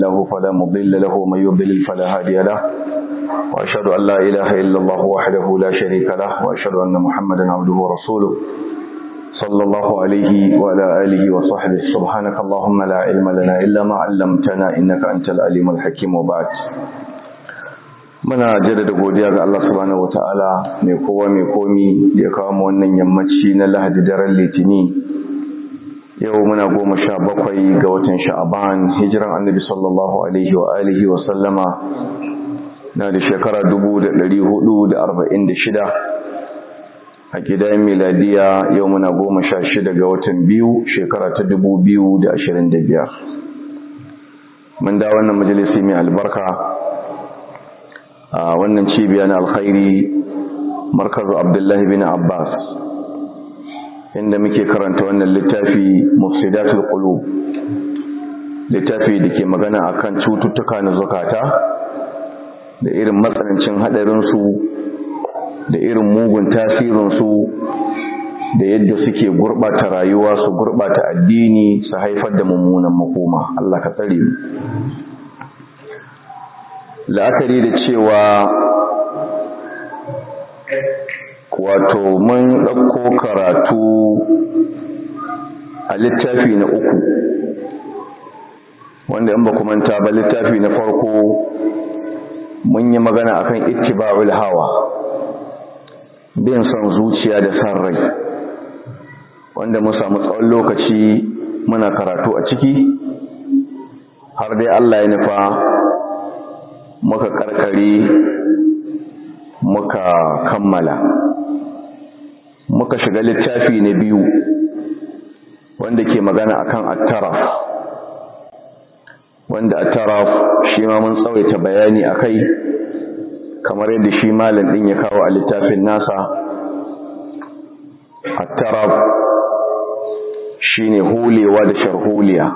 له فلا مضل له ومن يضلل فلا هادي له وأشهد أن لا إله إلا الله وحده لا شريك له وأشهد أن محمدا عبده ورسوله صلى الله عليه وعلى آله وصحبه سبحانك اللهم لا علم لنا إلا ما علمتنا إنك أنت العليم الحكيم وبعد muna jaddada godiya ga Allah subhanahu wataala mai kowa mai komi da ya kawo mu wannan yammaci na Lahadi daren Litini yau muna goma sha bakwai ga watan Sha'aban hijiran Annabi sallallahu alaihi wa alihi wa sallama na da shekara 1446 a gidan miladiya yau muna goma sha shida ga watan biyu shekara ta 2025 mun da wannan majalisi mai albarka a wannan cibiya na alkhairi markazu abdullahi bin abbas inda muke karanta wannan littafi mufsidatul qulub littafi da ke magana akan cututtuka na zukata da irin matsanancin hadarinsu da irin mugun tasirinsu da yadda suke gurbata rayuwa su gurbata addini su haifar da mummunan makoma Allah ka tsare mu la'akari da cewa wato mun ɗauko karatu a littafi na uku wanda in ba manta ba littafi na farko mun yi magana akan ittiba'ul hawa bin son zuciya da san rai wanda mun samu tsawon lokaci muna karatu a ciki har dai Allah ya nufa muka karkare muka kammala muka shiga littafi na biyu wanda ke magana akan attaraf wanda attaraf shi ma mun tsawaita bayani akai kamar yadda shi malam din ya kawo a littafin nasa attaraf shine hulewa da sharholiya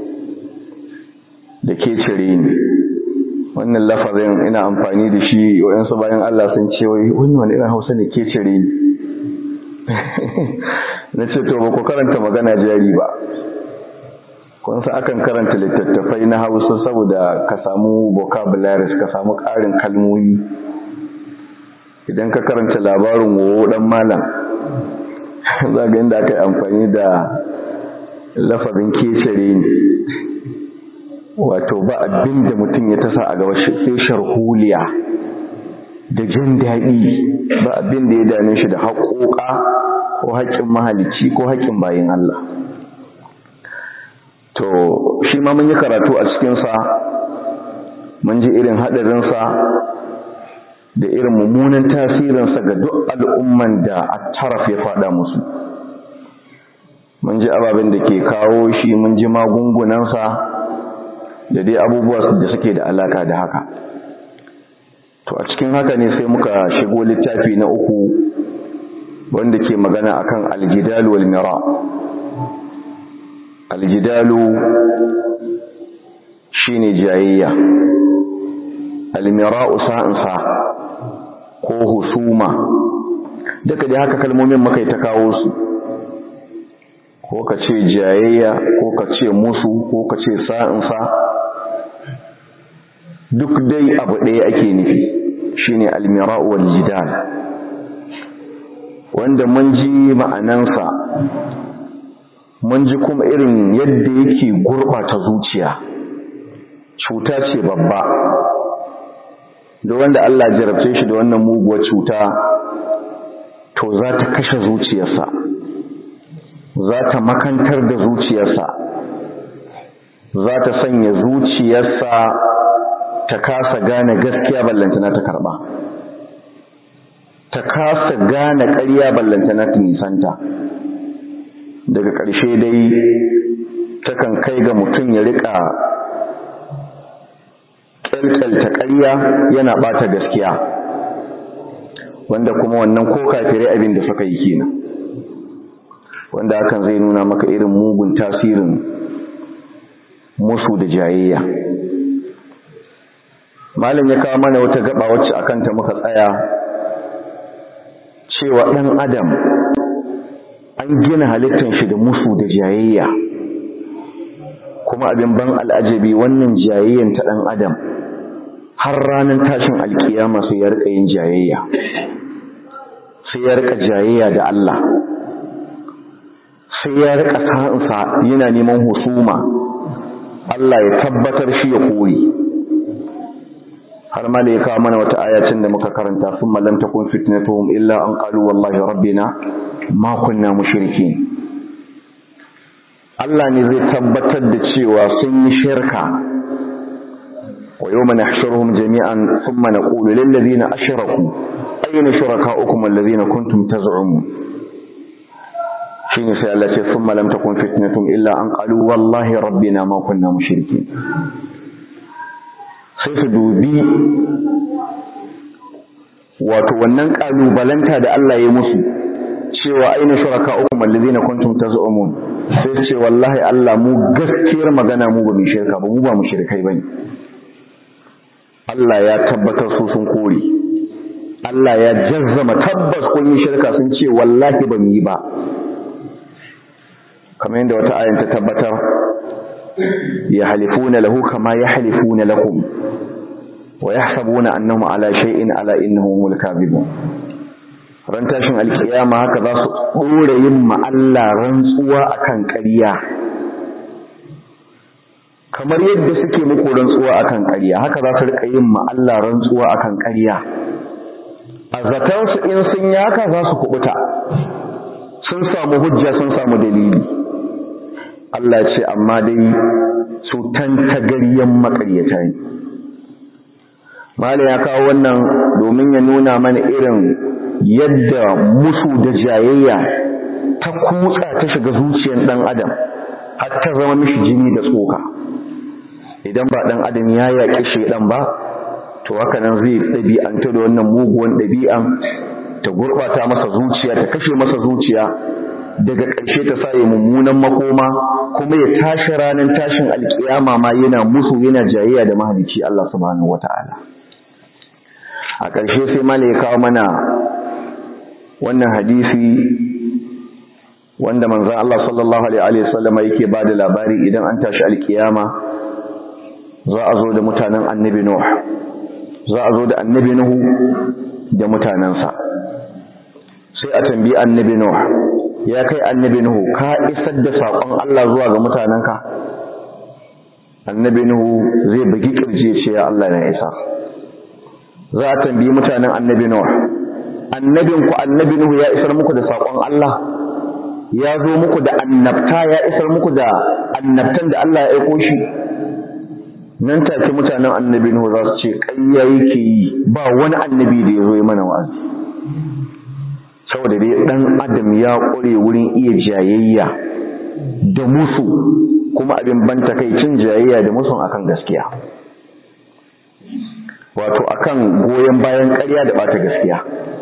da ke cire ni wannan lafazin ina amfani da shi waɗansu bayan Allah sun ce wai wani wani irin hausa ne ke cire ni na ce to ba ku karanta magana jari ba kun sa akan karanta littattafai na hausa saboda ka samu vocabularies ka samu ƙarin kalmomi idan ka karanta labarin wowo dan malam za ga inda aka yi amfani da lafazin kecere ne wato ba abin da mutum ya tasa a gaba sai sharholiya da jin daɗi ba abin da ya dame shi da haƙoƙa ko haƙƙin mahalicci ko haƙƙin bayin Allah to shi ma mun yi karatu a cikinsa mun ji irin haɗarinsa da irin mummunan tasirinsa ga duk al'umman da a taraf ya faɗa musu mun ji ababen da ke kawo shi mun ji magungunansa da dai abubuwa da suke da alaka da haka to a cikin haka ne sai muka shigo littafi na uku wanda ke magana akan aljidal wal mira aljidalu shine jayayya almira'u sa'ansa ko husuma duka dai haka kalmomin muka ta kawo su ko ka ce jayayya ko ka ce musu ko ka ce sa'insa duk dai abu ɗaya ake nufi shine almira'u wal jidal wanda mun ji ma'anansa mun ji kuma irin yadda yake gurɓata zuciya cuta ce babba da wanda Allah jarabce shi da wannan muguwar cuta to za ta kashe zuciyarsa za ta makantar da zuciyarsa za ta sanya zuciyarsa ta kasa gane gaskiya ballantana ta karba ta kasa gane ƙarya ballantana ta nisanta daga ƙarshe dai takan kai ga mutum ya riƙa ƙyalƙyalta ƙarya yana ɓata gaskiya wanda kuma wannan ko kafirai abin da suka yi kenan wanda hakan zai nuna maka irin mugun tasirin musu da jayayya malam ya kawo mana wata gaba wacce akan ta muka tsaya cewa ɗan adam an gina halittar shi da musu da jayayya kuma abin ban al'ajabi wannan jayayyan ta ɗan adam har ranar tashin alkiyama sai ya rika yin jayayya sai ya rika jayayya da Allah sai ya rika sa'insa yana neman husuma Allah ya tabbatar shi ya koyi har ma da ya kawo mana wata ayacin da muka karanta sun malam takun fitnatuhum illa an qalu wallahi rabbina ma kunna mushrikin Allah ne zai tabbatar da cewa sun yi shirka wa yawma nahshuruhum jami'an thumma naqulu lil ladina ashraku ayna shurakaukum alladhina kuntum taz'umun shine sai Allah ce thumma lam takun fitnatum illa an qalu wallahi rabbina ma kunna mushrikin sai su dubi wato wannan kalubalanta da Allah ya musu cewa aina shuraka uku mallazina kuntum taz'umun sai ce wallahi Allah mu gaskiyar magana mu ba mu shirka ba mu ba mu shirkai bane Allah ya tabbatar su sun kore Allah ya jazzama tabbas kun yi shirka sun ce wallahi ba mu yi ba kamar yadda wata ayan ta tabbatar ya halifuna lahu kama ya halifuna lakum wa yahsabuna annahum ala shay'in ala innahum humul kadhibun ran tashin alkiyama haka za su dore yin ma Allah rantsuwa akan ƙarya kamar yadda suke muku rantsuwa akan ƙarya haka za su rika yin ma Allah rantsuwa akan ƙarya a zaton su in sun yi haka za su kubuta sun samu hujja sun samu dalili Allah ce amma dai su tantagaryen makaryata ne Malam ya kawo wannan domin ya nuna mana irin yadda musu da jayayya ta kutsa ta shiga zuciyar ɗan adam har ta zama mishi jini da tsoka idan ba ɗan adam ya yaƙi shaidan ba to haka nan zai ɗabi'anta da wannan muguwan ɗabi'an ta gurɓata masa zuciya ta kashe masa zuciya daga ƙarshe ta sa ya mummunan makoma kuma ya tashi ranar tashin alƙiyama ma yana musu yana jayayya da mahalicci Allah subhanahu wata'ala a ƙarshe sai mala ya kawo mana wannan hadisi wanda manzon Allah sallallahu alaihi wasallam yake ba da labari idan an tashi alƙiyama za a zo da mutanen annabi Nuh za a zo da annabi Nuhu da mutanensa sai a tambayi annabi Nuh ya kai annabi Nuhu ka isar da saƙon Allah zuwa ga mutanenka annabi Nuhu zai bugi kirje ce ya Allah na isa za a tambayi mutanen annabi Nuh annabin ku annabi Nuhu ya isar muku da saƙon Allah ya zo muku da annabta ya isar muku da annabtan da Allah ya aiko shi nan take mutanen annabi Nuhu za su ce ƙarya yake yi ba wani annabi da ya zo yi mana wa'azi saboda dai dan adam ya ƙware wurin iya jayayya da musu kuma abin banta kai cin jayayya da musun akan gaskiya wato akan goyon bayan ƙarya da bata gaskiya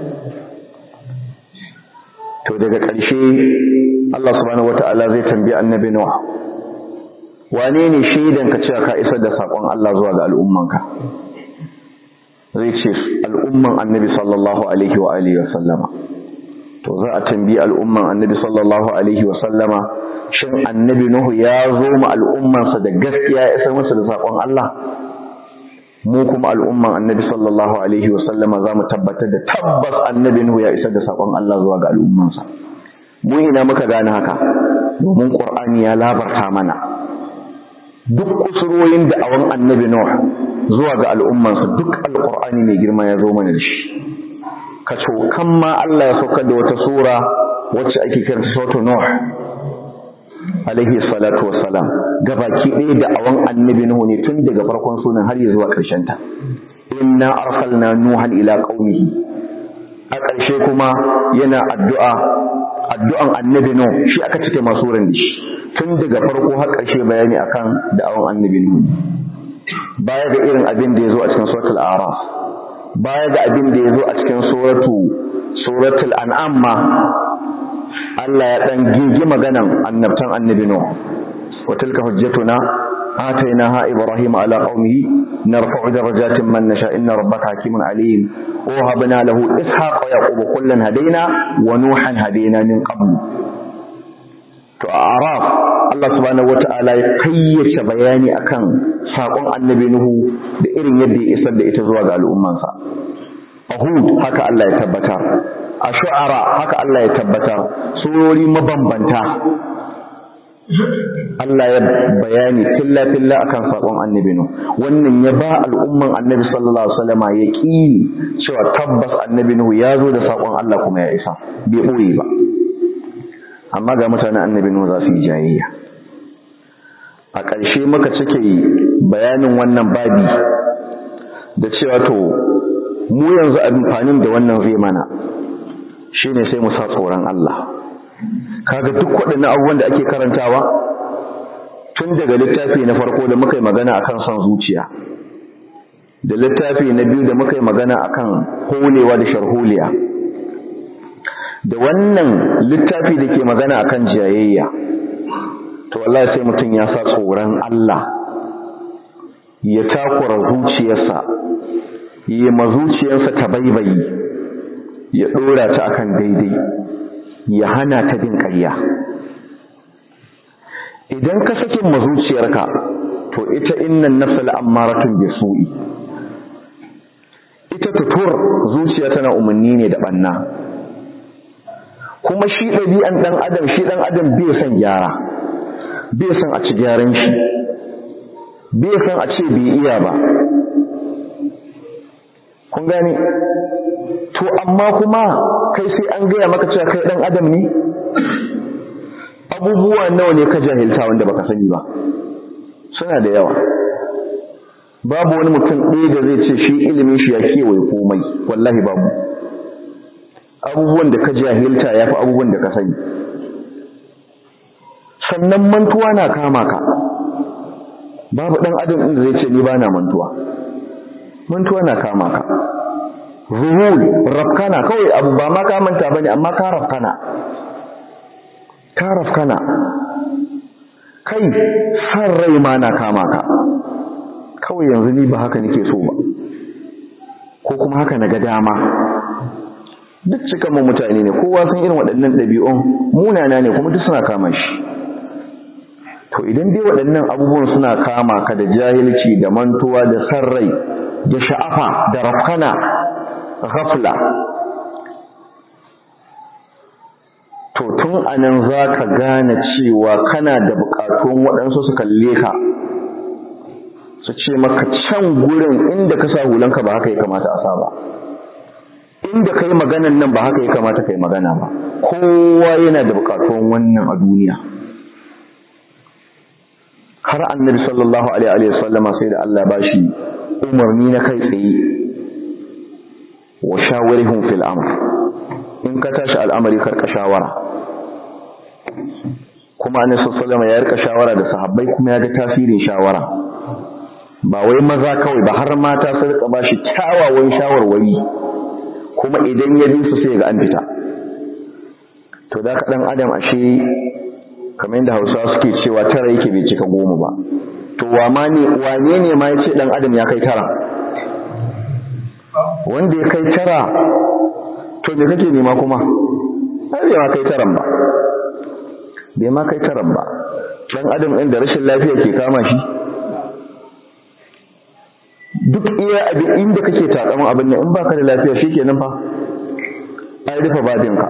to daga ƙarshe Allah subhanahu wataala zai tambayi annabi Nuh wane ne shaidan ka cewa ka isar da sakon Allah zuwa ga al'ummanka zai ce al'umman annabi sallallahu alaihi wa alihi wa sallama to za a tambayi al'umman annabi sallallahu alaihi wa sallama shin annabi Nuhu ya zo ma al'ummansa da gaskiya ya isar masa da sakon Allah mu kuma al'umman annabi sallallahu alaihi wa sallama za mu tabbatar da tabbas annabi Nuhu ya isar da sakon Allah zuwa ga al'ummansa mu ina muka gane haka domin Qur'ani ya labarta mana duk kusurorin da awan annabi Nuh zuwa ga al'ummansa duk alqur'ani mai girma ya zo mana da shi kaco kan ma Allah ya saukar da wata sura wacce ake kiranta suratul Nuh alaihi salatu wassalam gabaki ɗaya da awan annabi Nuh ne tun daga farkon sunan har zuwa ƙarshen ta inna arsalna nuhan ila qaumihi a ƙarshe kuma yana addu'a addu'an annabi Nuh shi aka cike masu ran da shi tun daga farko har ƙarshe bayani akan da'awan annabi Nuh baya ga irin abin da yazo a cikin suratul a'raf baya ga abin da yazo a cikin suratu suratul an'am ma Allah ya dan gigi maganan annabtan annabi Nuh wa tilka hujjatuna آتيناها إبراهيم على قومه نرفع درجات من نشاء إن ربك حكيم عليم وهبنا له إسحاق ويعقوب كلا هدينا ونوحا هدينا من قبل to a araf Allah subhanahu wata'ala ya kayyace bayani akan sakon annabi Nuhu da irin yadda ya isar da ita zuwa ga al'ummansa a Hud haka Allah ya tabbatar a Shu'ara haka Allah ya tabbatar surori mabambanta Allah ya bayani filla filla akan sakon annabi Nuhu wannan ya ba al'umman annabi sallallahu alaihi wasallam yaqini cewa tabbas annabi Nuhu ya zo da sakon Allah kuma ya isa bai boye ba amma ga mutanen annabi Nuhu za su yi jayayya a ƙarshe muka cike bayanin wannan babi da cewa to mu yanzu amfanin da wannan zai mana shine sai mu sa tsoron Allah kaga duk waɗannan abubuwan da ake karantawa tun daga littafi na farko da muka yi magana akan son zuciya da littafi na biyu da muka yi magana akan holewa da sharholiya da wannan littafi da ke magana akan jayayya to wallahi sai mutum ya sa tsoron Allah ya takura zuciyarsa ya ma zuciyarsa ta baibayi ya dora ta akan daidai ya hana ta bin ƙarya idan ka sakin ma zuciyarka to ita innan nafsa la'ammaratun bisu'i ita tutur zuciya tana umarni ne da banna kuma shi ɗabi'an ɗan adam shi ɗan adam bai son gyara bai son a ci gyaran shi bai son a ce bai iya ba kun gane to amma kuma kai sai an gaya maka cewa kai ɗan adam ne abubuwa nawa ne ka jahilta wanda baka sani ba suna da yawa babu wani mutum ɗaya da zai ce shi ilimin shi ya kewaye komai wallahi babu abubuwan da ka jahilta ya fi abubuwan da ka sani sannan mantuwa na kama ka babu ɗan adam inda zai ce ni ba na mantuwa mantuwa na kama ka zuhul rafkana kawai abu ba ma ka manta ba ne amma ka rafkana ka rafkana kai san rai ma na kama ka kawai yanzu ni ba haka nake so ba ko kuma haka na ga dama duk cikan mu mutane ne kowa san irin waɗannan ɗabi'un munana ne kuma duk suna kama shi to idan dai waɗannan abubuwan suna kama ka da jahilci da mantuwa da sarrai da sha'afa da rafkana ghafla to tun anan za ka gane cewa kana da buƙatun waɗansu su kalle ka su ce maka can gurin inda ka sa hulanka ba haka ya kamata a sa ba inda kai maganan nan ba haka ya kamata kai magana ba kowa yana da bukatun wannan a duniya har annabi sallallahu alaihi wa sallama sai da Allah ba shi umarni na kai tsaye wa shawirihum fil amr in ka tashi al'amari karka shawara kuma annabi sallallahu alaihi wa sallama ya rika shawara da sahabbai kuma ya ga tasirin shawara ba wai maza kawai ba har mata su rika ba shi kyawawan shawarwari kuma idan ya bi su sai ga an fita to da ka dan adam ashe kamar yadda Hausawa suke cewa tara yake bai cika goma ba to wa ma ne wane ne ma yace dan adam ya kai tara wanda ya kai tara to me kake nema kuma ai bai ma kai taran ba bai ma kai taran ba dan adam ɗin da rashin lafiya ke kama shi duk iya abin inda kake takaman abin nan in baka da lafiya shikenan fa ai rufe babinka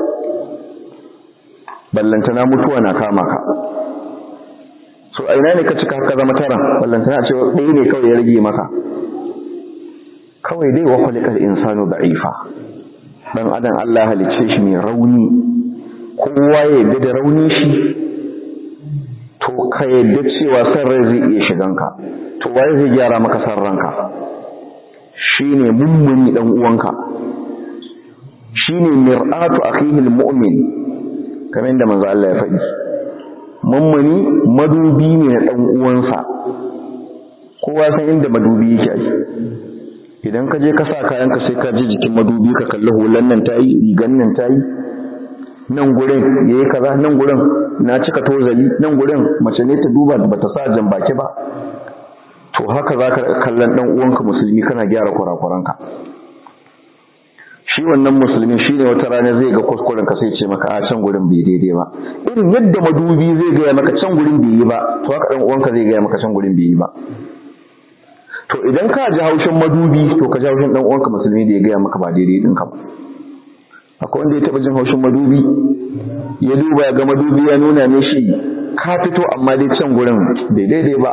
ballantana mutuwa na kama ka so a ina ne ka cika ka zama tara ballantana ce ɗaya ne kawai ya rage maka kawai dai wa khuliqal insanu da'ifa dan adam Allah halicce shi mai rauni kowa ya yarda da rauni shi to ka yarda cewa san rai zai iya shiganka to waye zai gyara maka san ranka shine mummuni dan uwanka shine mir'atu akhihi almu'min kamar da manzo Allah ya faɗi mummuni madubi ne na dan uwansa kowa san inda madubi yake ai idan ka je ka sa kayanka sai ka ji jikin madubi ka kalli hulan nan tayi rigan nan tayi nan gurin yayi kaza nan gurin na cika tozali nan gurin mace ne ta duba bata sa jan baki ba to haka zaka kallon dan uwanka musulmi kana gyara kurakuranka shi shi wannan musulmi shi ne wata rana zai ga kuskuren ka sai ce maka a can gurin bai daidai ba irin yadda madubi zai gaya maka can gurin bai yi ba to haka ɗan uwanka zai gaya maka can gurin bai yi ba to idan ka ji haushin madubi to ka ji haushin ɗan uwanka musulmi da ya gaya maka ba daidai ɗinka ba akwai wanda ya taɓa jin haushin madubi ya duba ya ga madubi ya nuna ne shi ka fito amma dai can gurin bai daidai ba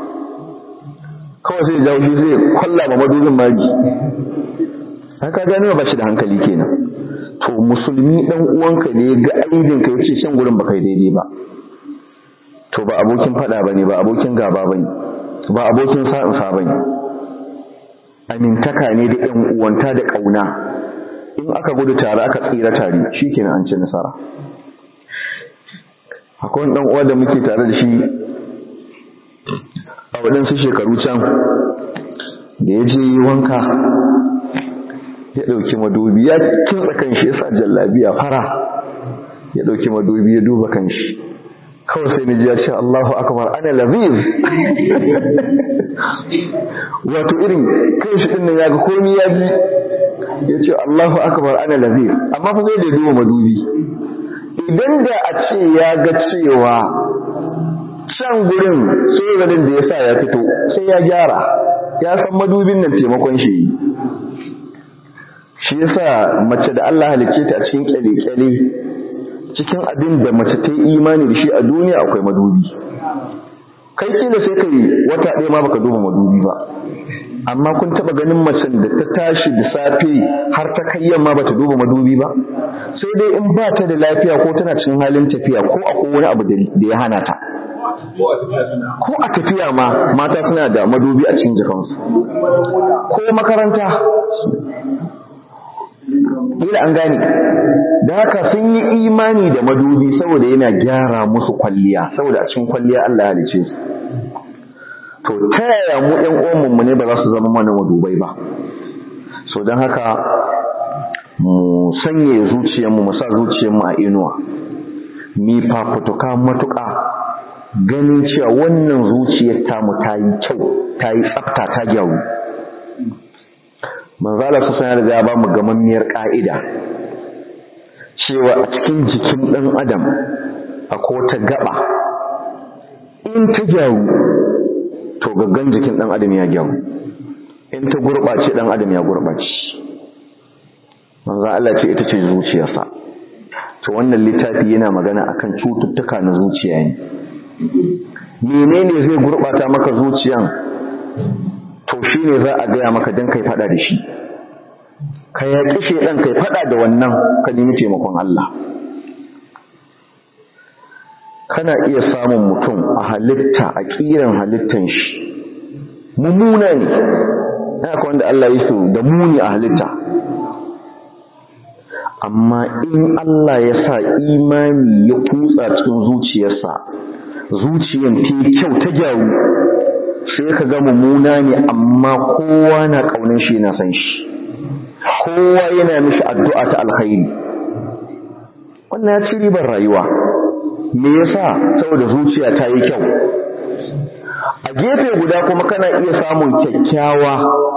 kawai sai jawo shi zai kwalla ma madubin magi haka gane ba shi da hankali kenan to musulmi dan uwanka ne ga aibin ka yace can gurin baka daidai ba to ba abokin fada bane ba abokin gaba bane ba abokin sa'in sa bane amintaka ne da ɗan uwanta da kauna in aka gudu tare aka tsira tare shikenan an ci nasara akwai wani dan uwa da muke tare da shi a waɗansu shekaru can da ya je wanka ya ɗauki madubi ya kintsa kan shi ya sa jallabiya fara ya ɗauki madubi ya duba kan shi kawai sai ji ya ce Allahu akbar ana laziz wato irin kan shi ɗin nan ya ga komi ya bi ya ce Allahu akbar ana laziz amma fa zai da duba madubi idan da a ce ya ga cewa can gurin tsoranin da ya sa ya fito sai ya gyara ya san madubin nan taimakon shi shi yasa mace da Allah halicce ta a cikin kyale-kyale cikin abin da mace ta yi imani da shi a duniya akwai madubi kai kila sai kai wata ɗaya ma baka duba madubi ba amma kun taba ganin macen da ta tashi da safe har ta kai yamma bata duba madubi ba sai dai in ba ta da lafiya ko tana cikin halin tafiya ko akwai wani abu da ya hana ta ko a tafiya ma mata suna da madubi a cikin jikansu ko makaranta Ila an gane, da haka sun yi imani da madubi saboda yana gyara musu kwalliya, saboda a cikin kwalliya Allah ya halice su. To, ta yaya mu ‘yan uwanmu ne ba za su zama mana madubai ba. So, don haka mu sanye zuciyarmu, mu sa zuciyarmu a inuwa, mi fafutuka matuƙa ganin cewa wannan zuciyar tamu ta yi kyau, ta yi tsafta, ta gyaru. manzala su sanar da ya ba mu gamammiyar ƙa'ida cewa a cikin jikin ɗan adam akwai wata gaba in ta gyaru to gaggan jikin ɗan adam ya gyaru in ta gurɓace ɗan adam ya gurɓace manzan Allah ce ita ce zuciyarsa to wannan littafi yana magana akan cututtuka na zuciya ne menene zai gurɓata maka zuciyan to shi ne za a gaya maka don kai fada da shi ka yaƙi shaidan kai fada da wannan ka nemi taimakon Allah kana iya samun mutum a halitta a ƙiran halittan shi mummuna ne haka wanda Allah ya so da muni a halitta amma in Allah ya sa imani ya kutsa cikin zuciyarsa zuciyan ta kyau ta gyaru sai ka ga mummuna ne amma kowa na ƙaunin shi na san shi kowa yana mishi addu'a ta alkhairi wannan ya ci ribar rayuwa me yasa saboda zuciya ta yi kyau a gefe guda kuma kana iya samun kyakkyawa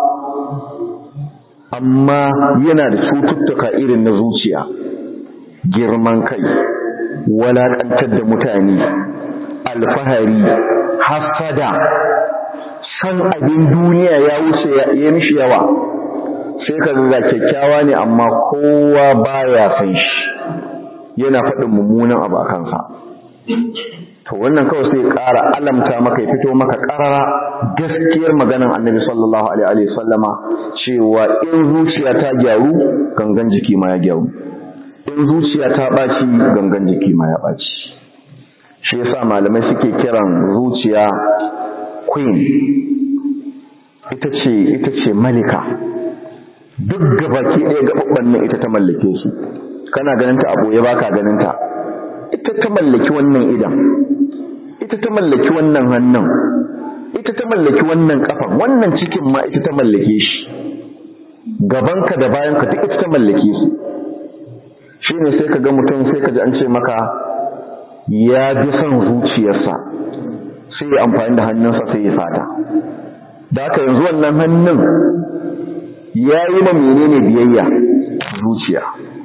amma yana da cututtuka irin na zuciya girman kai walaƙantar da mutane alfahari hasada san abin duniya ya wuce ya mishi yawa sai ka ga kyakkyawa ne amma kowa baya san shi yana faɗin mummunan abu a kansa to wannan kawai sai ƙara alamta maka ya fito maka ƙarara gaskiyar maganan annabi sallallahu alaihi sallama cewa in zuciya ta gyaru gangan jiki ma ya gyaru in zuciya ta ɓaci gangan jiki ma ya ɓaci shi yasa malamai suke kiran zuciya queen ita ce ita ce malika duk gabaki ɗaya gaɓaɓɓen nan ita ta mallake su kana ganinta a ɓoye ba ka ganinta ita ta mallaki wannan idan ita ta mallaki wannan hannun ita ta mallaki wannan kafan wannan cikin ma ita ta mallake shi gabanka da bayanka duk ita ta mallake su shi ne sai ka ga mutum sai ka ji an ce maka ya bi son zuciyarsa sai ya amfani da hannunsa sai ya sata da haka yanzu wannan hannun ya yi ma menene biyayya zuciya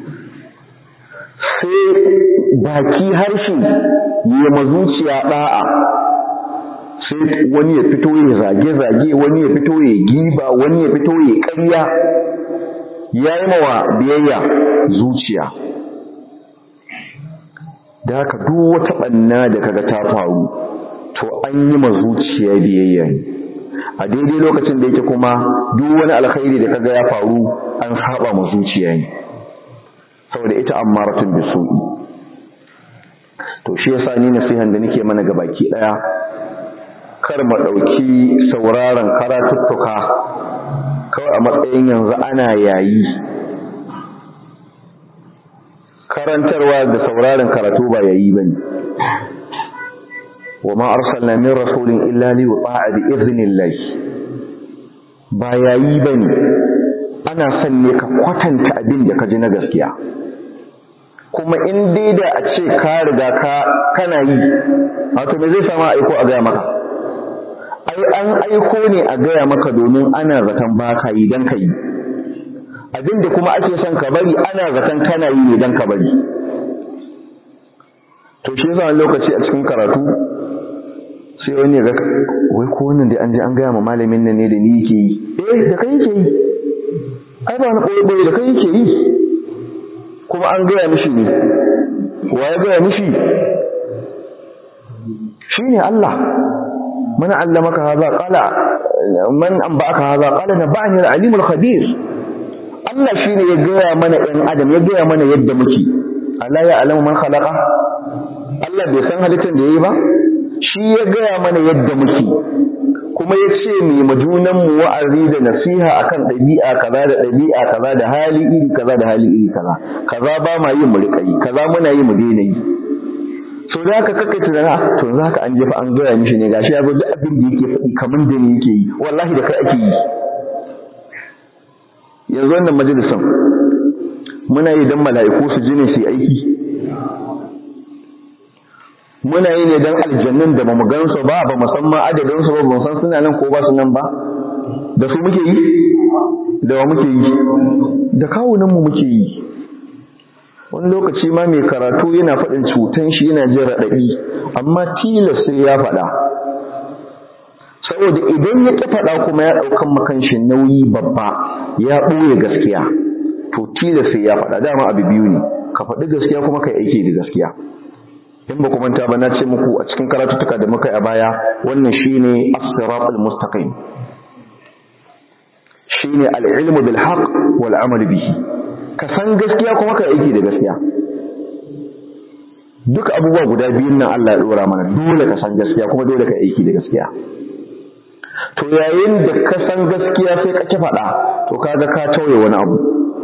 sai baki harshe ya ma zuciya da'a sai wani ya fito ya zage-zage wani ya fito ya giba wani ya fito ya ƙarya ya yi mawa biyayya zuciya da haka duk wata ɓanna da kaga ta faru to an yi ma zuciya biyayya ne a daidai lokacin da yake kuma duk wani alkhairi da kaga ya faru an saba ma zuciya ne saboda ita ammaratun bisu'i to shi yasa ni nasihan da nake mana gabaki daya kar mu dauki sauraron karatuttuka kawai a matsayin yanzu ana yayi karantarwa da sauraron karatu ba yayi bane وما أرسلنا من رسول إلا ليطاع بإذن الله ba yayi bane ana son ne ka kwatanta abin da ka ji na gaskiya kuma in dai da a ce ka riga ka kana yi wato me zai sama aiko a gaya maka ai an aiko ne a gaya maka domin ana zaton ba ka yi don ka yi abin da kuma ake son ka bari ana zaton kana yi ne don ka bari to shi yasa lokaci a cikin karatu sai wani ga wai ko wannan da an je an gaya ma malamin nan ne da ni yake yi eh da kai yake yi ai ba na koyi boye da kai yake yi kuma an gaya mishi ne wa ya gaya mishi shine Allah man allamaka hadha qala man anba'aka hadha qala naba'ani al-alimul khabir Allah shine ya gaya mana ɗan adam ya gaya mana yadda muke Allah ya alamu man khalaqa Allah bai san halittar da yayi ba shi ya gaya mana yadda muke kuma ya ce mai majunanmu wa'azi da nasiha akan ɗabi'a kaza da ɗabi'a kaza da hali iri kaza da hali iri kaza kaza ba ma yin mu riƙa yi kaza muna yi mu daina yi so da haka kaka tunana to za ka an jefa an gaya mishi ne gashi ya zo duk abin da yake faɗi kamar da ne yake yi wallahi da kai ake yi yanzu wannan majalisan muna yi don mala'iku su ji ne su yi aiki muna yi ne don aljannin da ba mu gansu ba ba musamman adadinsu ba ba san suna nan ko ba su nan ba da su muke yi da wa muke yi da kawunanmu muke yi wani lokaci ma mai karatu yana faɗin cutan shi yana jin raɗaɗi amma tilas sai ya faɗa saboda idan ya ƙi faɗa kuma ya ɗaukan makan shi nauyi babba ya ɓoye gaskiya to tilas sai ya faɗa dama abu biyu ne ka faɗi gaskiya kuma ka yi aiki da gaskiya in ba ku manta ba na ce muku a cikin karatuttuka da muka yi a baya wannan shine as-siratal mustaqim shine al-ilmu bil haqq wal amal bihi ka san gaskiya kuma ka aiki da gaskiya duk abubuwa guda biyun nan Allah ya dora mana dole ka san gaskiya kuma dole ka aiki da gaskiya to yayin da ka san gaskiya sai ka ki faɗa to kaga ka tauye wani abu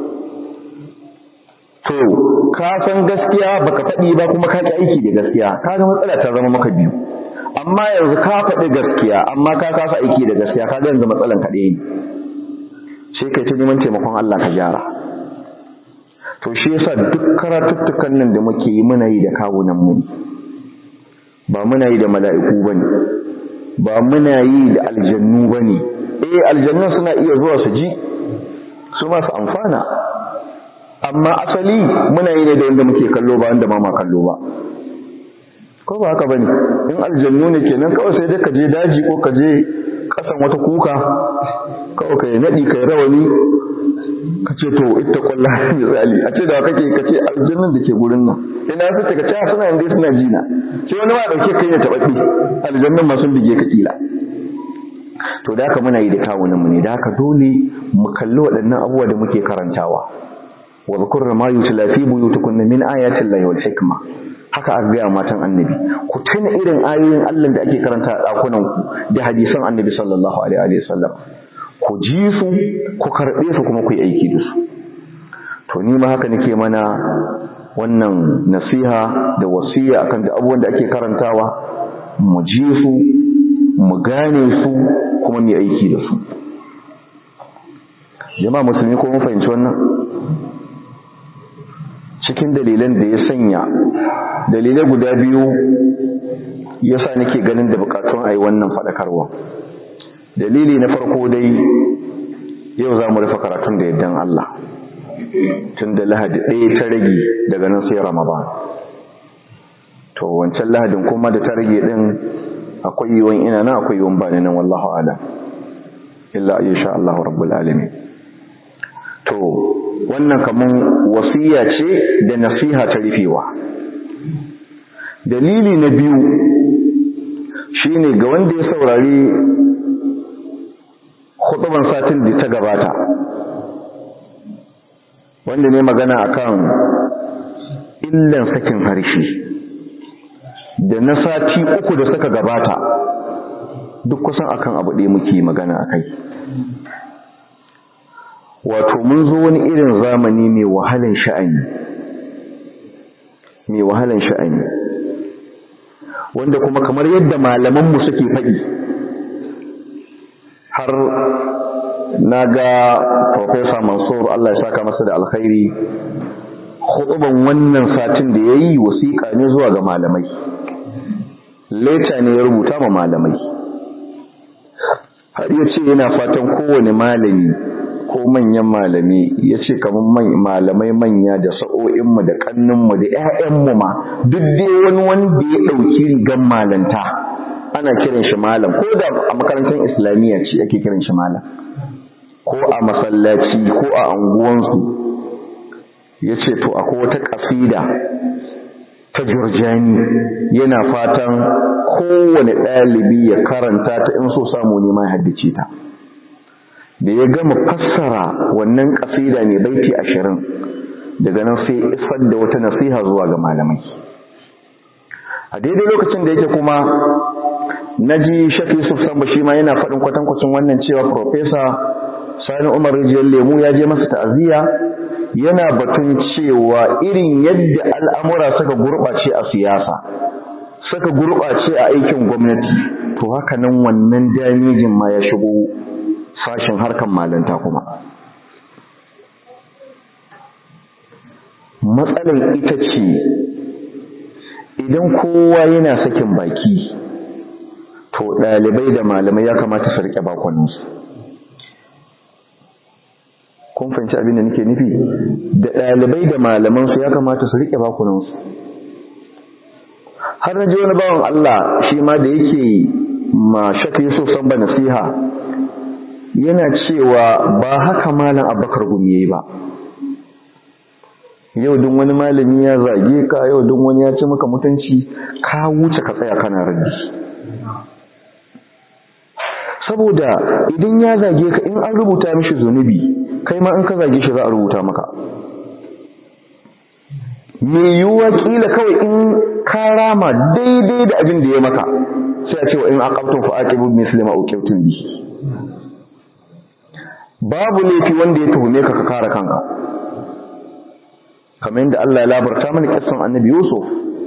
to ka san gaskiya baka faɗi ba kuma ka ki aiki da gaskiya kaga matsala ta zama maka biyu amma yanzu ka faɗi gaskiya amma ka kasa aiki da gaskiya kaga yanzu matsalan ka ɗaya ne sai kai ta neman taimakon Allah ka gyara to shi yasa duk karatuttukan nan da muke yi muna yi da kawunan mu ba muna yi da mala'iku bane ba muna yi da aljannu bane eh aljannu suna iya zuwa su ji su ma su amfana amma asali muna yi ne da wanda muke kallo ba wanda ma ma kallo ba ko ba haka bane in aljannu ne kenan kawai sai dai ka je daji ko ka je kasan wata kuka kawai kai nadi kai rawani ka ce to ita kwalla misali a ce da kake ka ce aljannun da ke gurin nan ina su ka ce suna yanzu suna jina sai wani ma dauke kai ne tabbaci aljannun ma sun bige ka kila to da haka muna yi da kawunan mu ne da haka dole mu kalli waɗannan abubuwa da muke karantawa wa zakurna ma yutla fi buyutikunna min ayati llahi wal hikma haka aka gaya matan annabi ku tuna irin ayoyin Allah da ake karanta a dakunan ku da hadisan annabi sallallahu alaihi wa sallam ku ji su ku karbe su kuma ku yi aiki da su to ni ma haka nake mana wannan nasiha da wasiya akan da abubuwan da ake karantawa mu ji su mu gane su kuma mu yi aiki da su jama'a musulmi ko mun fahimci wannan cikin dalilan da ya sanya dalilai guda biyu yasa nake ganin da bukatun ayi wannan fadakarwa dalili na farko dai yau za mu rufe karatun da yaddan Allah tun da lahadi ɗaya ta rage daga nan sai ramadan to wancan lahadin kuma da ta rage ɗin akwai yiwon ina nan akwai yiwon ba nan wallahu ala illa a sha Allah rabbul alamin to wannan kaman wasiya ce da nasiha ta rufewa dalili na biyu shine ga wanda ya saurari hutuban satin da ta gabata wanda ne magana akan illan sakin harshe da na sati uku da suka gabata duk kusan akan abu ɗaya muke magana akai wato mun zo wani irin zamani mai wahalan sha'ani mai wahalan sha'ani wanda kuma kamar yadda malamanmu suke faɗi har na ga Profesa Mansur Allah ya saka masa da alkhairi khutuban wannan satin da ya yi wasiƙa ne zuwa ga malamai leta ne ya rubuta ma malamai har ya ce yana fatan kowane malami ko manyan malami ya ce kamar malamai manya da sa'o'inmu da ƙanninmu da 'ya'yanmu ma duk dai wani wanda ya ɗauki rigan malanta ana kiran shi malam ko da a makarantar islamiyya ce ake kiran shi malam ko a masallaci ko a anguwansu ya ce to akwai wata ƙasida ta jurjani yana fatan kowane ɗalibi ya karanta ta in so samu ne ma ya haddace ta da ya gama fassara wannan ƙasida mai baiti ashirin daga nan sai isar da wata nasiha zuwa ga malamai a daidai lokacin da yake kuma na ji shafi yusuf samba shi ma yana faɗin kwatankwacin wannan cewa profesa sani umar rijiyar lemu ya je masa ta'aziyya yana batun cewa irin yadda al'amura suka gurɓace a siyasa suka gurɓace a aikin gwamnati to haka nan wannan damijin ma ya shigo sashen harkan malanta kuma matsalar ita ce idan kowa yana sakin baki to ɗalibai da malamai ya kamata su riƙe bakonansu kun fahimci abin da nake nufi da ɗalibai da malamansu ya kamata su riƙe bakunansu har na ji wani bawan Allah shi ma da yake ma shaka Yusuf san ba nasiha yana cewa ba haka malam Abubakar gumi yayi ba yau duk wani malami ya zage ka yau duk wani ya ci maka mutunci ka wuce ka tsaya kana raddi saboda idan ya zage ka in an rubuta mishi zunubi kai ma in ka zage shi za a rubuta maka me yiwuwa kila kawai in ka rama daidai da abin da ya maka sai a ce wa in aqabtum fa aqibu misli ma uqibtum bi babu laifi wanda ya tuhume ka ka kare kanka kamar yadda Allah ya labarta mana kissan annabi Yusuf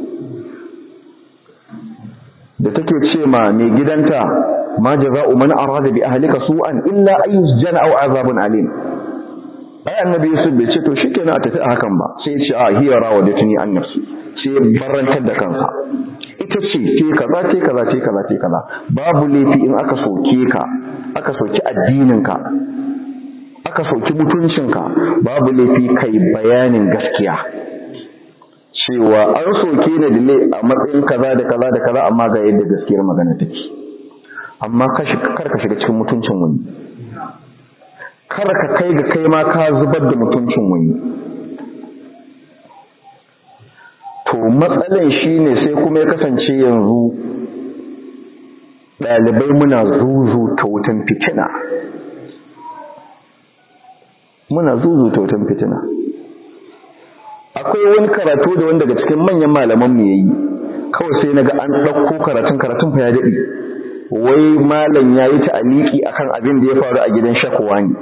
da take ce ma mai gidanta ma jaza'u man arada bi ahlika su'an illa an yusjana aw azabun alim ai annabi Yusuf bai ce to shikenan a tafi a hakan ba sai ya ce a hiya rawadatni an nafsi sai ya barantar da kansa ita ce ce kaza ce kaza ce kaza ce kaza babu laifi in aka soke ka aka soki addinin ka aka soki mutuncinka babu laifi kai bayanin gaskiya cewa an soke ni da ne a matsayin kaza da kaza da kaza amma ga yadda gaskiyar magana take amma kar ka shiga cikin mutuncin wani kar ka kai ga kai ma ka zubar da mutuncin wani to matsalan shine sai kuma ya kasance yanzu ɗalibai muna zuzu ta wutan fitina muna zuzu ta wutan fitina akwai wani karatu da wanda daga cikin manyan malaman mu yayi kawai sai naga an ɗauko karatun karatun fa ya daɗe wai malam yayi ta'aliki akan abin da ya faru a gidan shakwa ne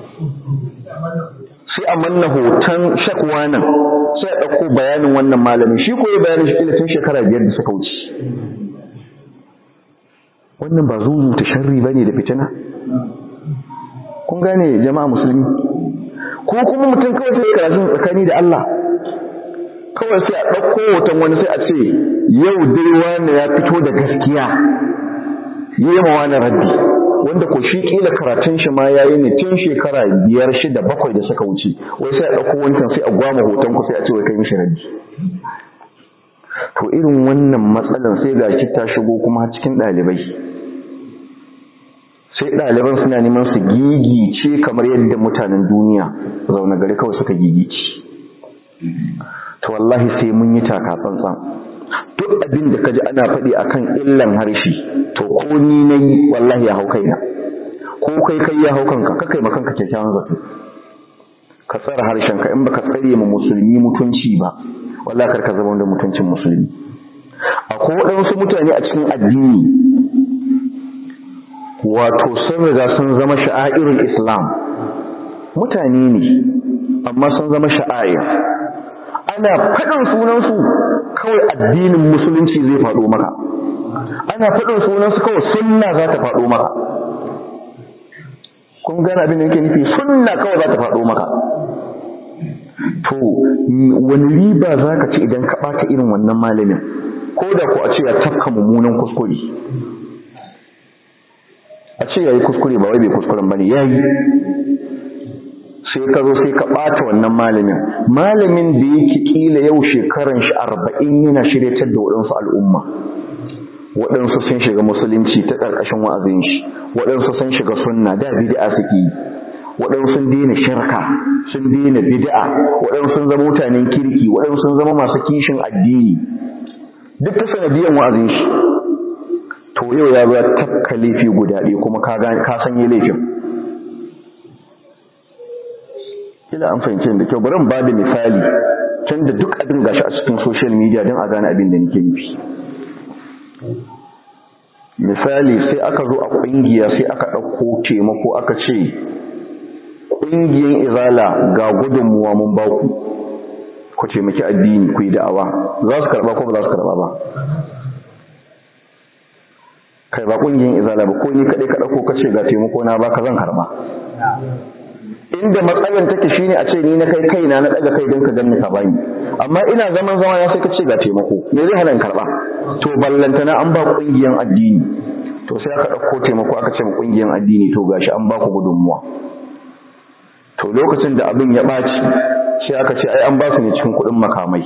sai a manna hoton shakwa nan sai a ɗauko bayanin wannan malamin shi ko ya bayanin shi tun shekara biyar da suka wuce wannan ba zuzu ta sharri bane da fitina kun gane jama'a musulmi ko kuma mutum kawai sai karatun tsakani da Allah kawai sai a ɗauko hoton wani sai a ce yau dai wani ya fito da gaskiya yi ma wani raddi wanda ko shi kila karatun shi ma yayi ne tun shekara biyar shida bakwai da suka wuce wai sai a ɗauko wancan sai a gwama hoton ku sai a ce wai kai mishi raddi to irin wannan matsalan sai ga shi ta shigo kuma cikin ɗalibai sai ɗaliban suna neman su gigice kamar yadda mutanen duniya zaune gari kawai suka gigice to wallahi sai mun yi taka tsantsan duk abin da kaji ana faɗi akan illan harshe to ko ni nayi wallahi ya hau kaina ko kai kai ya hau kanka ka kai makanka kyakkyawan zato ka tsara harshenka in baka tsare ma musulmi mutunci ba wallahi kar ka zama da mutuncin musulmi akwai waɗansu mutane a cikin addini wato sun riga sun zama sha'airul islam mutane ne amma sun zama sha'air ana faɗin sunansu kawai addinin musulunci zai faɗo maka ana faɗin sunansu kawai sunna za ta faɗo maka kun gane abin da nake nufi sunna kawai za ta faɗo maka to wani riba za ka ci idan ka ɓata irin wannan malamin ko da ku a ce ya tafka mummunan kuskure a ce ya yi kuskure ba wai bai kuskuren ba ne ya yi sai ka zo sai ka ɓata wannan malamin malamin da yake ƙila yau shekaran shi arba'in yana shiryatar da waɗansu al'umma waɗansu sun shiga musulunci ta ƙarƙashin wa'azin shi waɗansu sun shiga sunna da bid'a suke yi waɗansu sun daina shirka sun daina bid'a waɗansu sun zama mutanen kirki waɗansu sun zama masu kishin addini duk ta sanadiyan wa'azin shi to yau ya zo ya tafka laifi guda ɗaya kuma ka ka sanye laifin kila an fahimci da kyau bari in ba da misali tun da duk abin gashi a cikin social media don a gane abin da nake nufi misali sai aka zo a ƙungiya sai aka ɗauko taimako aka ce ƙungiyar izala ga gudunmuwa mun ba ku ku taimaki addini ku yi da'awa za su karɓa ko ba za su karɓa ba kai ba ƙungiyar izala ba ko ni kaɗai ka ɗauko ka ce ga taimako na ba ka zan karɓa inda matsalan take shine a ce ni na kai kaina na daga kai don ka ganni ka bani amma ina zaman zama ya sai ka ce ga taimako me zai hana in karba to ballantana an ba kungiyan addini to sai aka dauko taimako aka ce kungiyan addini to gashi an ba ku gudunmuwa to lokacin da abin ya baci sai aka ce ai an ba su ne cikin kuɗin makamai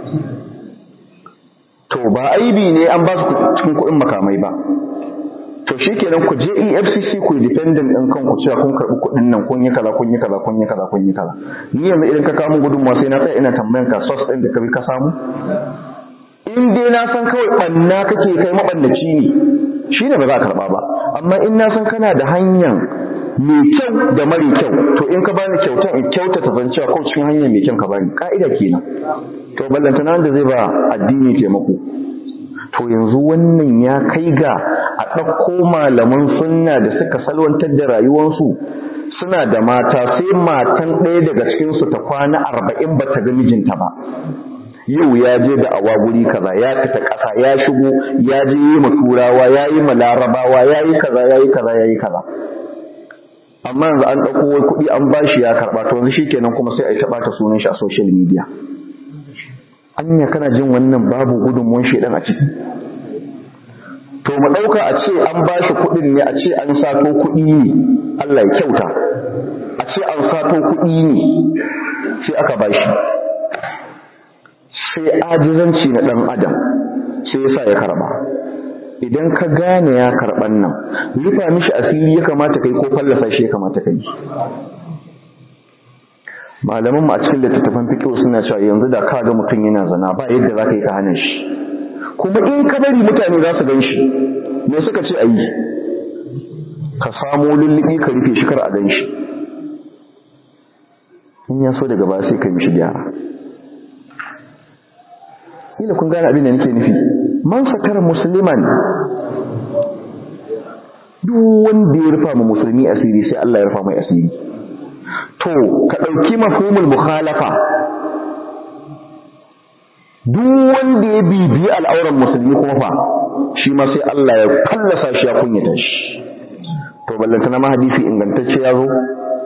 to ba aibi ne an ba su cikin kuɗin makamai ba to shikenan ku je EFCC ku dependent din kanku cewa kun karbi kuɗin nan kun yi kaza kun yi kaza kun yi kaza kun yi kaza ni yanzu idan ka kawo min gudunmuwa sai na tsaya ina tambayan ka source din da ka bi ka samu in dai na san kawai banna kake kai mabannaci ne shine ba za ka karba ba amma in na san kana da hanyar mai kyau da mara kyau to in ka bani kyautan in kyauta ta zan cewa ko cikin hanyar mai kyau ka bani ka'ida kenan to ballantana wanda zai ba addini taimako to yanzu wannan ya kai ga a ɗauko malaman sunna da suka salwantar da rayuwarsu suna da mata sai matan ɗaya daga cikinsu ta kwana arba'in ba ta ga mijinta ba yau ya je da awa guri kaza ya fita ƙasa ya shigo ya je yi ma turawa ya yi ma larabawa ya yi kaza ya yi kaza ya yi kaza amma yanzu an ɗauko wai kuɗi an bashi ya karɓa to yanzu shikenan kuma sai a yi ta ɓata sunan shi a social media anya kana jin wannan babu gudunmuwan shedan a ciki to mu dauka a ce an bashi kudin ne a ce an sato kudi ne Allah ya kyauta a ce an sato kudi ne sai aka bashi sai ajizanci na dan adam sai yasa ya karba idan ka gane ya karban nan rufa mishi asiri ya kamata kai ko fallasa shi ya kamata kai malaman mu a cikin littattafan fiqh suna cewa yanzu da ka ga mutum yana zana ba yadda za ka yi ka hana shi kuma in ka bari mutane za su gan shi me suka ce ayi ka samo lullubi ka rufe shi kar a gan shi in ya so daga ba sai ka mishi gyara ila kun gane abin da nake nufi man satara musliman duk wanda ya rufa ma musulmi asiri sai Allah ya rufa mai asiri to ka ɗauki mafhumul mukhalafa duk wanda ya bibiyi al'auran musulmi kuma fa shi ma sai Allah ya fallasa shi ya kunyata shi to ballanta na hadisi ingantacce ya zo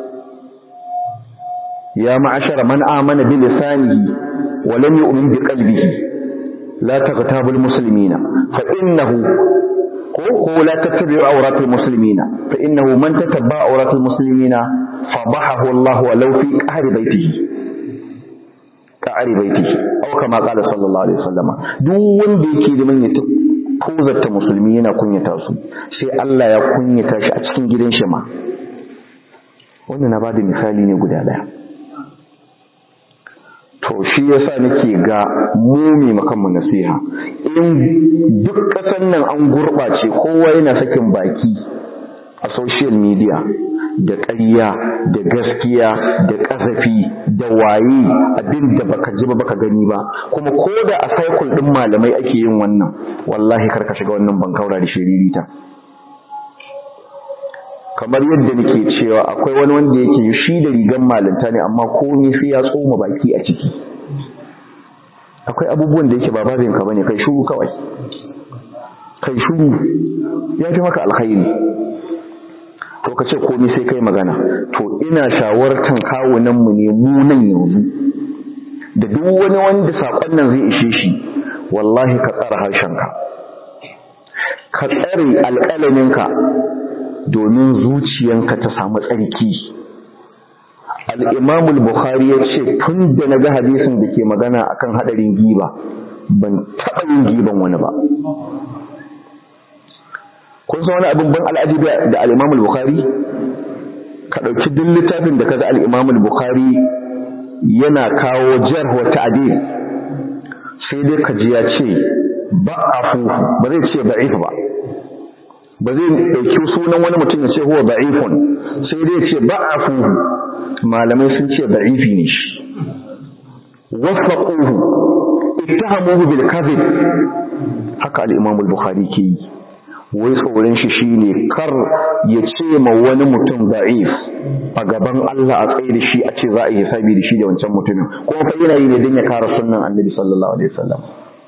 ya ma'ashara man amana bi lisanihi wa lam yu'min bi qalbihi la taghtabul muslimina fa innahu ko ko la tattabi'u awratil muslimina fa innahu man tatabba awratil muslimina fadahahu Allah walau fi qahri baitihi qahri baitihi aw kama qala sallallahu alaihi wasallam duk wanda yake da manya kozarta musulmi yana kunyata su sai Allah ya kunyata shi a cikin gidan shi ma wannan na bada misali ne guda daya to shi yasa nake ga mumi makanmu nasiha in duk ƙasar nan an gurɓace kowa yana sakin baki a social media da ƙarya da gaskiya da ƙazafi da waye abin da baka ji ba baka gani ba kuma ko da a cycle ɗin malamai ake yin wannan wallahi kar ka shiga wannan bankaura da shiririta kamar yadda nake cewa akwai wani wanda yake shi da rigan malanta ne amma komai sai ya tsoma baki a ciki akwai abubuwan da yake ba babin ka bane kai shuru kawai kai shuru ya fi maka alkhairi to ka ce komai sai kai magana to ina shawartan kawunan mu ne mu nan yanzu da duk wani wanda sakon nan zai ishe shi wallahi ka tsara harshenka ka tsare alƙalaminka domin zuciyanka ta samu tsarki al'imamul bukhari ya ce tun da na ga hadisin da ke magana akan haɗarin giba ban taɓa yin giban wani ba kun san wani abin ban al'ajibi da al'imamul bukhari ka ɗauki duk littafin da ka ga al'imamul bukhari yana kawo jar wa ta'adil sai dai ka ji ya ce ba a fufu ba zai ce ba'if ba ba zai ɗauki sunan wani mutum ya ce huwa ba'ifun sai dai ce ba a fuhu malamai sun ce da'ifi ne shi wafaquhu ittahamuhu bil kadhib haka al-imam al-bukhari ke yi wai tsoron shi shine kar ya ce ma wani mutum da'if a gaban Allah a tsaye da shi a ce za a yi hisabi da shi da wancan mutumin kuma fa yana yi ne don ya kare sunnan annabi sallallahu alaihi wasallam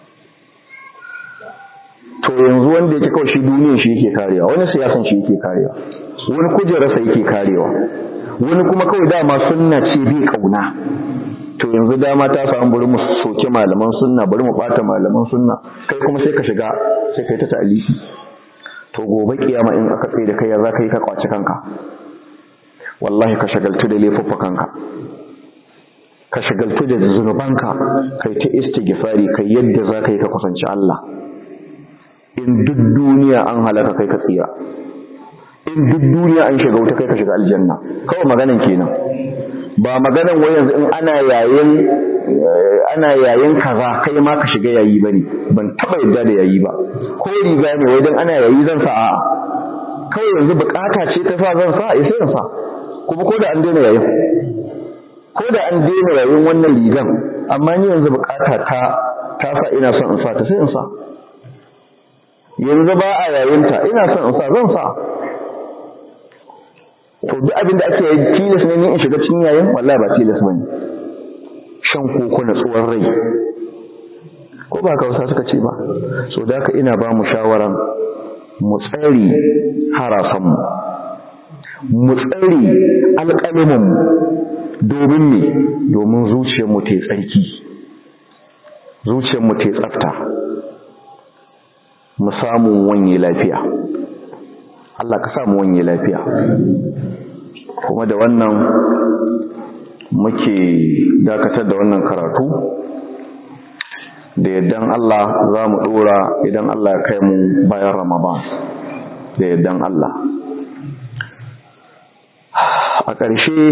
to yanzu wanda yake kawai shi duniyar shi yake karewa wani siyasan shi yake karewa wani kujerarsa yake karewa wani kuma kawai dama sunna ce bi kauna to yanzu dama ta samu bari mu soke malaman sunna bari mu bata malaman sunna kai kuma sai ka shiga sai kai ta ta'alifi to gobe kiyama in aka tsaye da kai ya za ka yi ka kwaci kanka wallahi ka shagaltu da laifuffukanka ka shagaltu da zunubanka kai ta istighfari kai yadda za ka yi ka kusanci Allah in duk duniya an halaka kai ka tsira in duk duniya an shiga wuta kai ka shiga aljanna kawai maganan kenan ba maganan wai yanzu in ana yayin ana yayin kaza kai ma ka shiga yayi bane ban taba yadda da yayi ba ko riga ne wai dan ana yayi zan sa a kawai yanzu bukata ce ta sa zan sa sai zan sa kuma ko da an daina yayin ko da an daina yayin wannan rigan amma ni yanzu bukata ta ta sa ina son in sa ta sai in sa yanzu ba a yayinta ina son in sa zan sa to duk abin da ake yi tilas ne ni in shiga cikin yayin wallahi ba tilas bane shan koko na tsohon rai ko ba ka wasa suka ce ba so da haka ina ba mu shawaran mu tsari harasan mu mu tsari alƙalimin mu domin me domin zuciyar mu ta tsarki zuciyar mu ta tsafta mu samu wanye lafiya Allah ka samu wanye lafiya kuma da wannan muke dakatar da wannan karatu da yaddan Allah za mu dora idan Allah ya kai mu bayan Ramadan da yaddan Allah a ƙarshe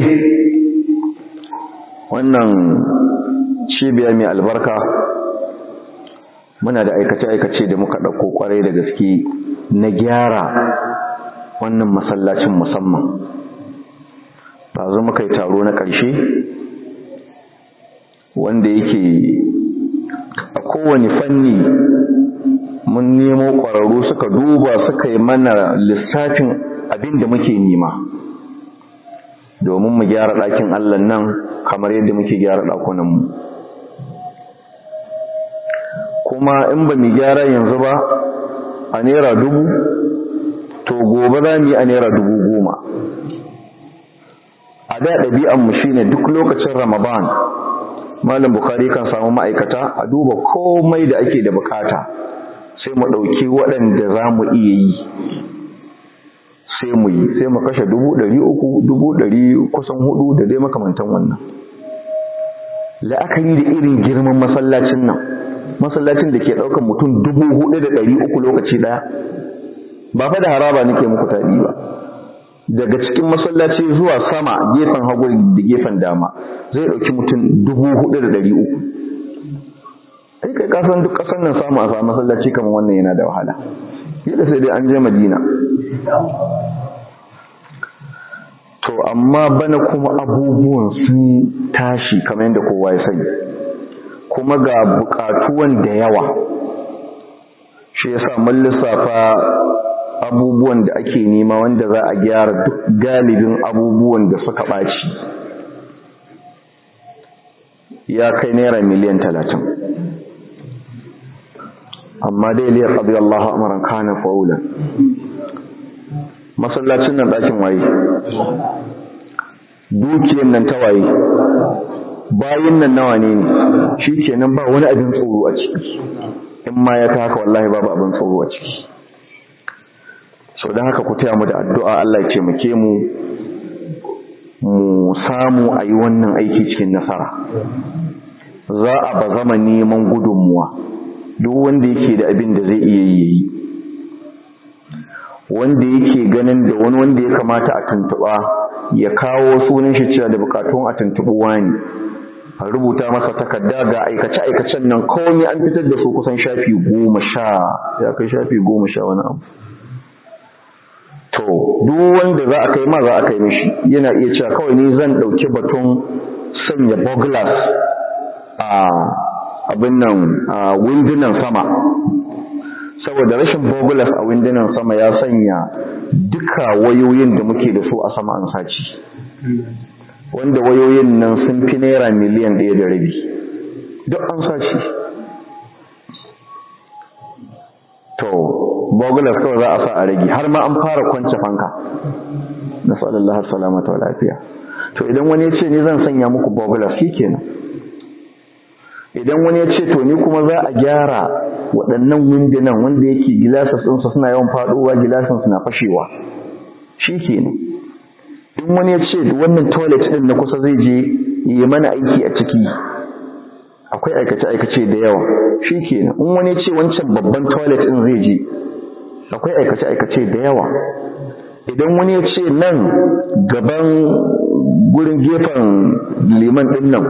wannan cibiya mai albarka muna da aikace-aikace da muka ɗauko ƙwarai da gaske na gyara wannan masallacin musamman ba zo muka yi taro na ƙarshe wanda yake a kowane fanni mun nemo ƙwararru suka duba suka yi mana lissafin abin da muke nema domin mu gyara ɗakin allah nan kamar yadda muke gyara ɗakunanmu kuma in ba mu gyara yanzu ba a naira dubu to gobe za mu yi a naira dubu goma a da ɗabi'anmu shi ne duk lokacin ramadan malam bukari kan samu ma'aikata a duba komai da ake da bukata sai mu ɗauki waɗanda za mu iya yi sai mu yi sai mu kashe dubu ɗari uku dubu ɗari kusan hudu da dai makamantan wannan la'akari da irin girman masallacin nan masallacin da ke ɗaukar mutum dubu hudu da ɗari uku lokaci ɗaya ba fa da haraba nake muku taɗi ba daga cikin masallaci zuwa sama gefen hagu da gefen dama zai ɗauki mutum dubu hudu da ɗari uku ai kai kasan duk ƙasar nan samu a samu masallaci kamar wannan yana da wahala yadda sai dai an je madina to amma bana kuma abubuwan sun tashi kamar yadda kowa ya sani kuma ga buƙatuwan da yawa shi yasa mun lissafa abubuwan da ake nema wanda za a gyara duk galibin abubuwan da suka ɓaci ya kai naira miliyan talatin amma dai liya ƙabi Allah amaran kanin fa'ula masallacin nan ɗakin waye dukiyan nan ta waye bayin nan nawa ne ne shi kenan ba wani abin tsoro a ciki in ma ya ta haka wallahi babu abin tsoro a ciki sau don haka ku taya mu da addu'a Allah ya ce muke mu mu samu a yi wannan aiki cikin nasara za a ba zama neman gudunmuwa duk wanda yake da abin da zai iya yi wanda yake ganin da wani wanda ya kamata a tuntuɓa ya kawo sunan shi cewa da bukatun a tuntuɓi wani a rubuta masa takarda ga aikace-aikacen nan kawai an fitar da su kusan shafi goma sha ya kai shafi goma sha wani abu to duk wanda za a kai ma za a kai mishi yana iya cewa kawai ni zan ɗauki batun sanya boglas a abin nan a windunan sama saboda rashin boglas a windunan sama ya sanya duka wayoyin da muke da su a sama an saci wanda wayoyin nan sun fi naira miliyan ɗaya da rabi duk an saci to bogulas kawai za a sa a rage har ma an fara kwance fanka na sallallahu salamata wa lafiya to idan wani ya ce ni zan sanya muku bogulas shi kenan idan wani ya ce to ni kuma za a gyara waɗannan windunan wanda yake gilasas ɗinsa suna yawan faɗowa gilasin suna fashewa shi kenan in wani ya ce wannan toilet ɗin na kusa zai je yi mana aiki a ciki akwai aikace-aikace da yawa shi kenan in wani ya ce wancan babban toilet ɗin zai je akwai aikace-aikace da yawa idan wani ya ce nan gaban gurin gefen liman ɗin nan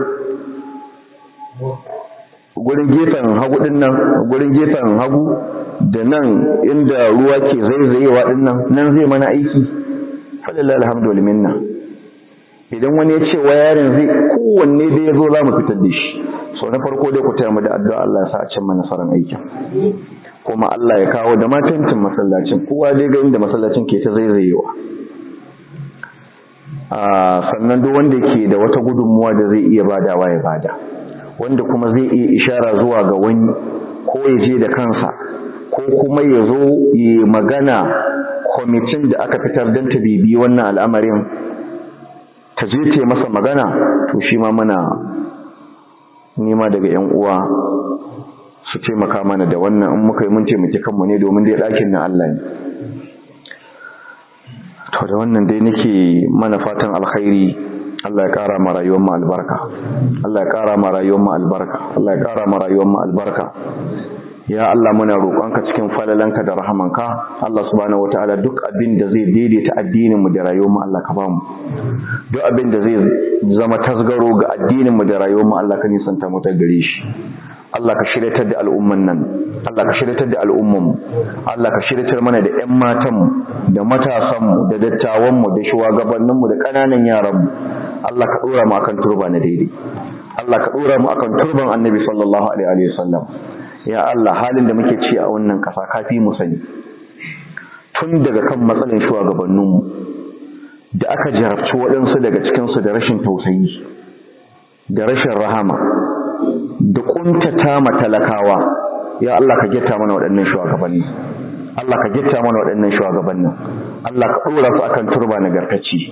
gurin gefen hagu ɗin nan gurin gefen hagu da nan inda ruwa ke zaizayewa ɗin nan nan zai mana aiki falillah alhamdulillah minna idan wani ya ce wa yarin zai kowanne da ya zo za mu fitar da shi so na farko dai ku taya mu da addu'a Allah ya sa a cimma nasarar aikin kuma Allah ya kawo da matancin masallacin kowa dai ga inda masallacin ke ta zaizayewa a sannan duk wanda ke da wata gudunmuwa da zai iya badawa ya bada wanda kuma zai iya ishara zuwa ga wani ko ya je da kansa ko kuma ya zo ya magana kwamitin da aka fitar don ta bibi wannan al'amarin ta je ta masa magana to shi ma muna nema daga ‘yan uwa su taimaka mana da wannan in muka yi mun taimaki kanmu ne domin dai ɗakin na Allah ne to da wannan dai nake mana fatan alkhairi Allah ya ƙara ma rayuwar mu albarka Allah ya ƙara ma rayuwar mu albarka Allah ya ƙara ma rayuwar mu albarka ya Allah muna roƙonka cikin falalanka da rahamanka Allah subhanahu wataala duk abin da zai daidaita addinin mu da rayuwar mu Allah ka ba mu duk abin da zai zama tasgaro ga addinin mu da rayuwar mu Allah ka nisanta mu ta gare shi Allah ka shiryatar da al'umman nan Allah ka shiryatar da al'umman mu Allah ka shiryatar mana da ƴan matan mu da matasan mu da dattawan mu da shugabannin mu da ƙananan yaran mu Allah ka dora mu akan turba na daidai Allah ka dora mu akan turban Annabi sallallahu alaihi wa sallam ya Allah halin da muke ci a wannan kasa kafi mu sani tun daga kan matsalin shugabanninmu da aka jarabci waɗansu daga cikinsu da rashin tausayi da rashin rahama da ƙuntata ma talakawa ya Allah ka getta mana waɗannan shugabanni Allah ka getta mana waɗannan shugabannin Allah ka ɗora su akan turba nagartacci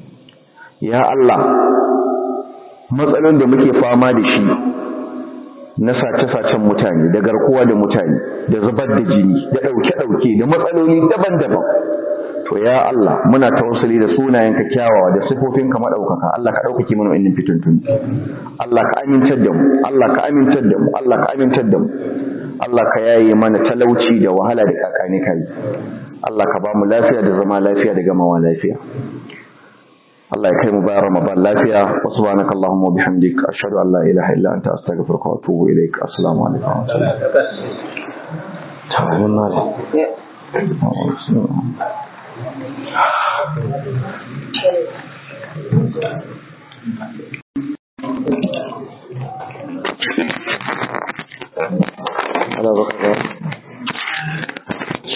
ya Allah matsalolin da muke fama da shi na sace-sacen mutane da garkuwa da mutane da zubar da jini da ɗauke-ɗauke da matsaloli daban-daban to ya Allah muna tawassuli da sunayenka kyawawa da sifofinka madaukaka Allah ka daukake mana wannan fitintun Allah ka amintar da mu Allah ka amintar da mu Allah ka amintar da mu Allah ka yaye mana talauci da wahala da kakani kai Allah ka ba mu lafiya da zama lafiya da gamawa lafiya Allah ya kai mu bayan Ramadan lafiya wa subhanakallahumma wa bihamdik ashhadu an la ilaha illa anta astaghfiruka wa atubu ilaik assalamu alaikum wa rahmatullahi wa barakatuh